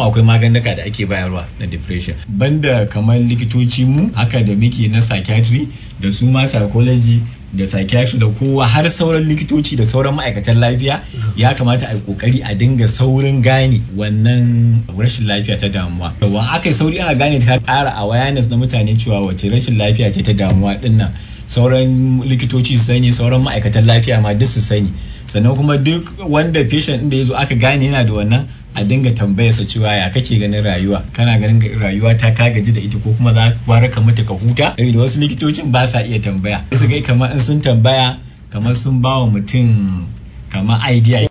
kuma akwai maganuka da ake bayarwa na depression banda kamar likitoci mu haka da muke na psychiatry da su ma psychology da psychiatry da kowa har sauran likitoci da sauran ma'aikatan lafiya ya kamata a yi kokari a dinga saurin gane wannan rashin lafiya ta damuwa yawan aka yi sauri aka gane ta ƙara awareness na mutane cewa wace rashin lafiya ce ta damuwa dinnan sauran likitoci su sani sauran ma'aikatan lafiya ma duk su sani sannan kuma duk wanda patient da ya zo aka gane yana da wannan a dinga tambayarsa cewa ya kake ganin rayuwa kana ganin rayuwa ta ka gaji da ita ko kuma za ka ka mutu ka huta da wasu likitocin ba sa iya tambaya sai su ga kamar in sun tambaya kamar sun ba wa mutum kamar idea